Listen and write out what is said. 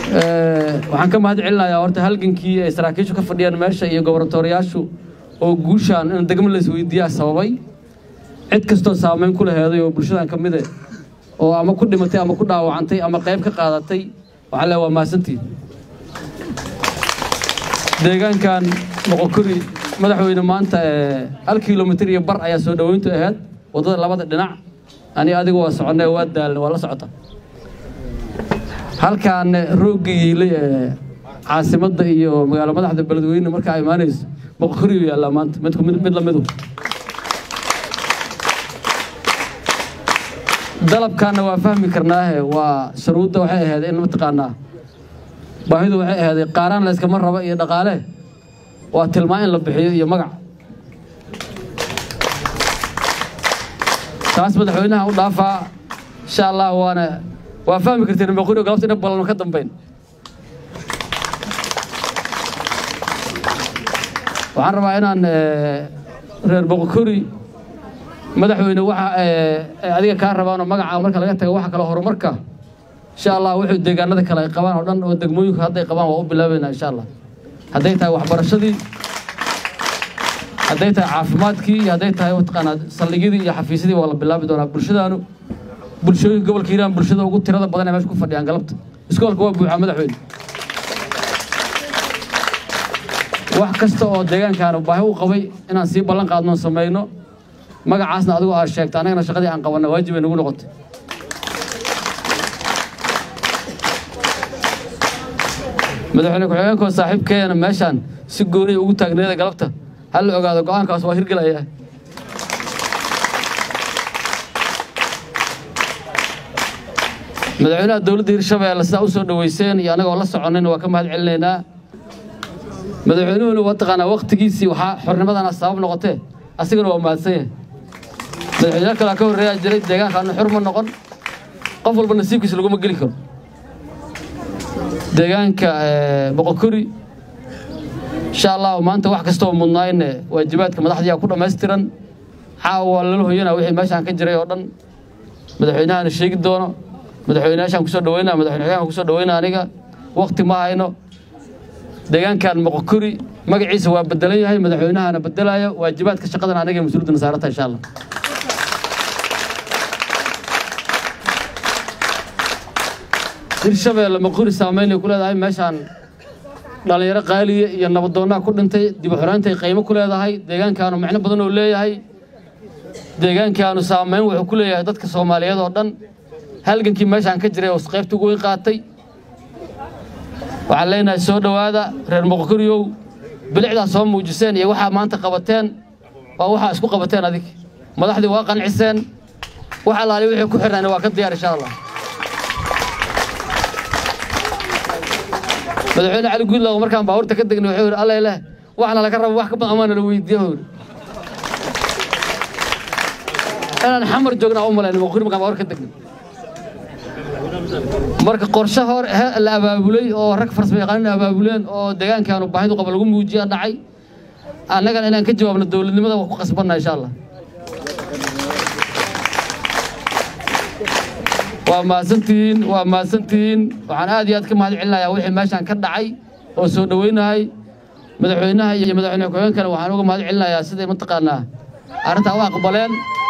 waxaan ka mahad celinayaa horta halgankii ay saraakiishu ka fadhiyaan meesha iyo gobornatooriyaashu oo guushaan in degmo la isweydiiyaa sababay cid kastoo saamayn ku laheeday oo bulshadan ka mide oo ama ku dhimatay ama ku dhaawacantay ama qayb ka qaadatay waxaa le waa mahadsantiin deegaankan moqokori madaxweyne maanta hal kilomitir iyo bar ayaa soo dhoweyntu ahayd waddada labada dhinac ani adigu waa soconnay waa daalna waa la socota halkaan roogga yiilay ee caasimadda iyo magaalo madaxda beledweyne markaa imaanayso moqokoriyu yaallaa maanta midku mid lamidu dalabkaana waa fahmi karnaahe waa shuruudda waxay ahayd in mataqaanaa baahidu waxay ahaaday qaaraan layskama raba iyo dhaqaale waa tilmaan in la bixiyo iyo magac taas madaxweynaha u dhaafaa insha allah waana waa fahmi karteen moqori galabta ina balano ka dambayn waxaan rabaa inaan reer boqokori madaxweyne waxa adiga kaa rabaanoo magaca marka laga taga waxa kale horumarka insha allah wuxuu deegaanada kale ay qabaan oo dhan oo degmooyinku hadday qabaan waa u bilaabaynaa insha allah hadday tahay waxbarashadii hadday tahay caafimaadkii iyo hadday tahay mataqaanaa saldhigyadii iyo xafiisyadii waa la bilaabi doonaa bulshadaanu bulshooyinka gobolka hiiraan bulshada ugu tirada badan ee meesha ku fadhiyaan galabta iskoolka waa buuxaa madaxweyne wax kasta oo deegaankaanu baahi u qabay inaan sii ballan qaadno samayno magacaasna adigu aad sheegta annagana shaqadii aan qabanna waajib ay nagu noqotay madaxweyne ku-xigeenkoo saaxiibkeena meeshaan si gooniya ugu taagneeda galabta hal la ogaado go'aankaas waa hirgelaya madaxweynaha dowladda hirshabeelle sidaa u soo dhoweyseen iyo annagoo la soconayna waa ka mahad celinaynaa madaxweynuhuna waa taqaanaa waktigiisii waxaa xornimadana sabab noqotee asigana waa mahadsan yahay madaxweynaha kalaa ka horreeyaa jiray deegaankaanu xur ma noqon qof walba nasiibkiisa laguma geli karo deegaanka boqokori insha allah maanta wax kastoo mudnaayne waajibaadka madaxdiyaa ku dhammaystiran caawa waa lala hoyanaa wixii meeshaan ka jiray oo dhan madaxweynahana sheegi doono madaxweynayaashaan kusoo dhaweynaa madaxweyne xigeenka kusoo dhaweynaa aniga wakti ma hayno deegaankan moqokori magaciisa waa bedelan yahay madaxweynahana bedelaayo waajibaadka shaqadan aniga mas-uuliyadda nasaarata insha allah hirshabeelle moqori saamaynay ku leedahay meeshaan dhallinyaro qaaliya iyo nabadoonnaa ku dhintay dib u xoreyntay qiimo ku leedahay deegaankaanu micno badan oo leeyahay deegaankaanu saamayn wuxuu ku leeyahay dadka soomaaliyeed oo dhan halgankii meeshaan ka jiray oo qaybta ugu weyn qaatay waxaan leenahay soo dhowaada reer moqokoriyow bilicdaa soo muujiseen iyo waxaa maanta qabateen waa waxaa isku qabateen adig madaxdii waa qanciseen wax allaali wixii ku xirnayna waa ka diyaar insha allah madaxweyne cali guudlaw markaan baabuurta ka degnay wuxuu yidhi alla ileh waxna laga rabo wax ka badan amaana la weydiiya huu yidhi inaan xamar joognaa u malayn moqori markaan baabuur ka degnay marka qorshe hor la abaabulay oo rag farsamo yaqaanin abaabuleen oo deegaankaanu baahidu qaba lagu muujiya dhacay annagana inaan ka jawaabno dowladnimada waa ku qasbanna insha allah waa mahadsantihiin waa mahadsantihiin waxaan aad iyo aad ka mahad celinayaa wixii meeshaan ka dhacay oo soo dhoweynahay madaxweynaha iyo madaxweyne ku-xigeenkana waxaan uga mahad celinayaa siday mataqaanaa arrintaa u aqbaleen